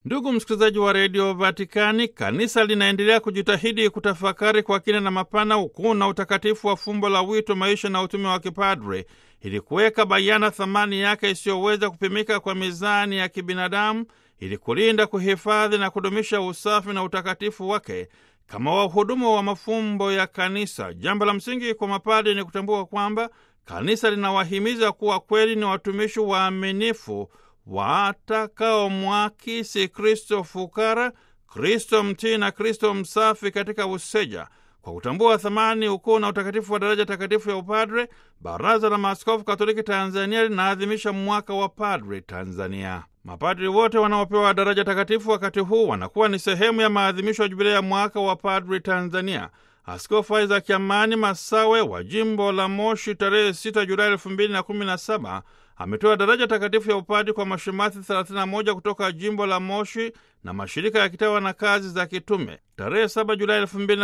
Ndugu msikilizaji wa redio Vatikani, kanisa linaendelea kujitahidi kutafakari kwa kina na mapana ukuu na utakatifu wa fumbo la wito, maisha na utume wa kipadre ili kuweka bayana thamani yake isiyoweza kupimika kwa mizani ya kibinadamu, ili kulinda, kuhifadhi na kudumisha usafi na utakatifu wake kama wahudumu wa mafumbo ya kanisa. Jambo la msingi kwa mapadre ni kutambua kwamba kanisa linawahimiza kuwa kweli ni watumishi waaminifu watakaomwakisi Kristo fukara, Kristo mtii na Kristo msafi katika useja. Kwa kutambua thamani, ukuu na utakatifu wa daraja takatifu ya upadre, Baraza la Maaskofu Katoliki Tanzania linaadhimisha mwaka wa padre Tanzania. Mapadri wote wanaopewa daraja takatifu wakati huu wanakuwa ni sehemu ya maadhimisho ya jubilei ya mwaka wa padre Tanzania. Askofu Isaac Amani Masawe wa jimbo la Moshi tarehe 6 Julai 2017 ametoa daraja takatifu ya upadi kwa mashemasi 31 kutoka jimbo la Moshi na mashirika ya kitawa na kazi za kitume. Tarehe 7 Julai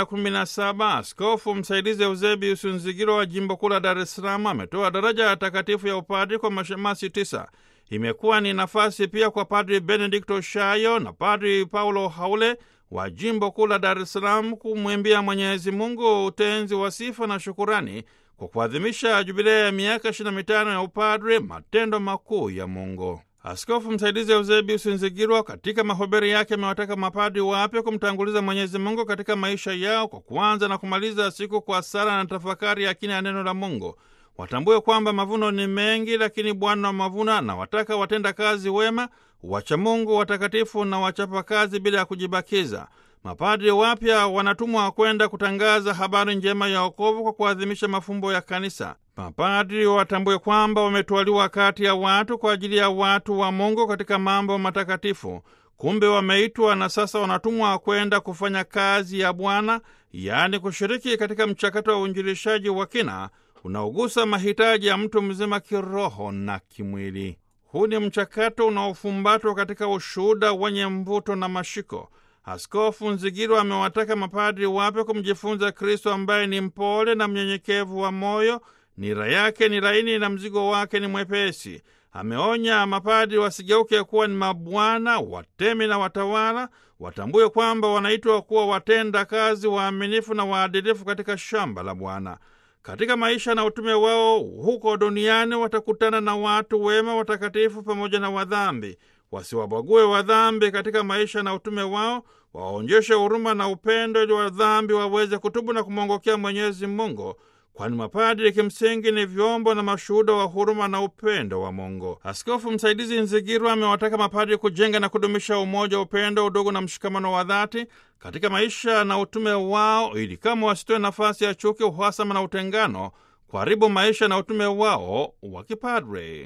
2017 askofu msaidizi Eusebius Nzigiro wa jimbo kuu la Dar es Salaam ametoa daraja takatifu ya upadi kwa mashemasi tisa. Imekuwa ni nafasi pia kwa Padri Benedikto Shayo na Padri Paulo Haule wa jimbo kuu la Dar es Salaam kumwimbia Mwenyezi Mungu utenzi wa sifa na shukurani kwa kuadhimisha jubilei ya miaka 25 ya upadre, matendo makuu ya Mungu. Askofu msaidizi Eusebius Nzigirwa katika mahubiri yake amewataka mapadri wapya kumtanguliza Mwenyezi Mungu katika maisha yao kwa kuanza na kumaliza siku kwa sala na tafakari ya kina ya neno la Mungu. Watambue kwamba mavuno ni mengi, lakini Bwana wa mavuno anawataka watenda kazi wema, wacha Mungu, watakatifu na wachapa kazi bila ya kujibakiza. Mapadri wapya wanatumwa kwenda kutangaza habari njema ya wokovu kwa kuadhimisha mafumbo ya kanisa. Mapadri watambue kwamba wametwaliwa kati ya watu kwa ajili ya watu wa Mungu katika mambo matakatifu. Kumbe wameitwa na sasa wanatumwa kwenda kufanya kazi ya Bwana, yaani kushiriki katika mchakato wa uinjilishaji wa kina unaogusa mahitaji ya mtu mzima kiroho na kimwili. Huu ni mchakato unaofumbatwa katika ushuhuda wenye mvuto na mashiko. Askofu Nzigiro amewataka mapadri wapya kumjifunza Kristo ambaye ni mpole na mnyenyekevu wa moyo, nira yake ni laini na mzigo wake ni mwepesi. Ameonya mapadri wasigeuke kuwa ni mabwana, watemi na watawala. Watambue kwamba wanaitwa kuwa watenda kazi waaminifu na waadilifu katika shamba la Bwana. Katika maisha na utume wao huko duniani watakutana na watu wema, watakatifu pamoja na wadhambi. Wasiwabague wadhambi katika maisha na utume wao, waonyeshe huruma na upendo, ili wadhambi waweze kutubu na kumwongokea Mwenyezi Mungu, kwani mapadri kimsingi ni vyombo na mashuhuda wa huruma na upendo wa Mungu. Askofu msaidizi Nzigirwa amewataka mapadri kujenga na kudumisha umoja, upendo, udugu na mshikamano wa dhati katika maisha na utume wao, ili kama wasitoe nafasi ya chuki, uhasama na utengano kuharibu maisha na utume wao wa kipadre.